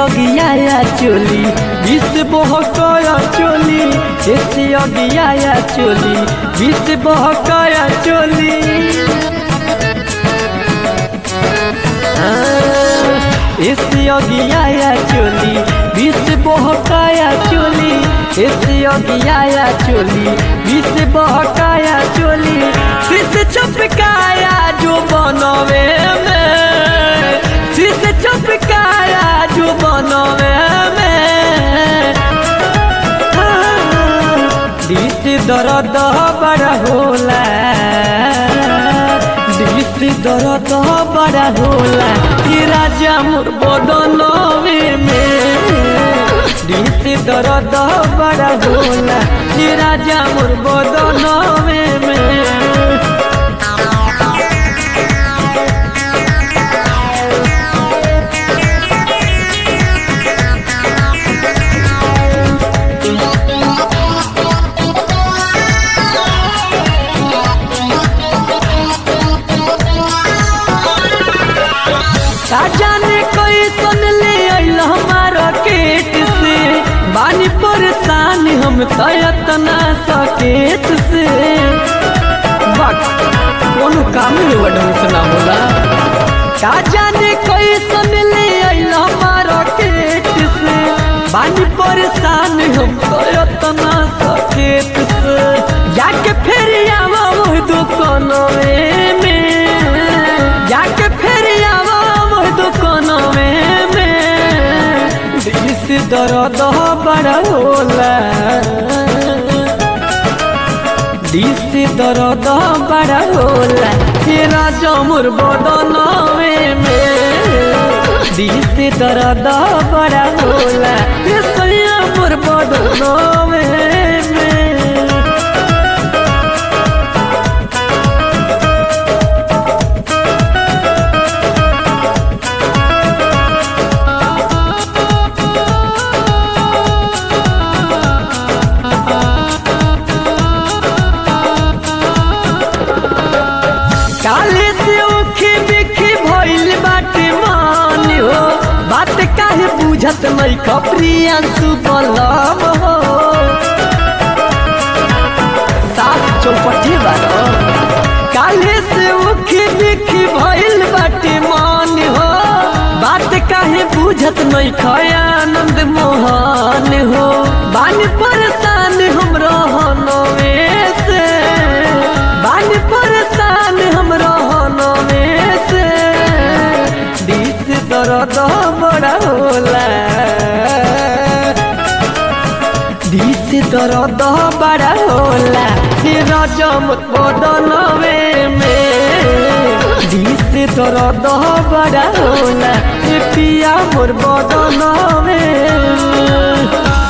अगियाया चोली विष बहकाया चोली ऐसे अगियाया चोली विष बहकाया चोली ऐसे अगियाया चोली विष बहकाया चोली ऐसे अगियाया चोली विष बहकाया चोली शीश चपकाया जो बनवे में शीश चपकाया जो बनवे में दिस दर्द बड़ा होला दिस दर्द बड़ा होला कि राजा मोर बदनवे में दिस दर्द बड़ा होला कि राजा मोर बदनवे में का जाने कोई सुन ले अइल हमारा केट से बानी परेशान हम तयतना सकेत से बक कोनो काम में वडम सुना होला का जाने कोई सुन ले अइल हमारा केट से बानी परेशान हम तयतना सकेत से जाके फेर आवा वो दुकानवे में जाके फेर आवा वो दुकानवे में दिस दर्द बड़ा होला दिस दर्द बड़ा होला तेरा जमुर बदनवे में दिस दर्द बड़ा होला ये सैया मोर बदनवे में काले से उखी बिखी भइल बाटे मान हो बात काहे बुझत नहीं खपरियांसु बलम हो सात चौपटी बारो काले से उखी बिखी भइल बाटे मान हो बात काहे बुझत नहीं खयानंद मोहन हो बानी परेशान हम रहनवे से बानी परेशान हम रहनवे से दिस दर्द बड़ा होला दिस दर्द बड़ा होला फिर जमत बदनवे में दिस दर्द बड़ा होला ए पिया मोर बदनवे में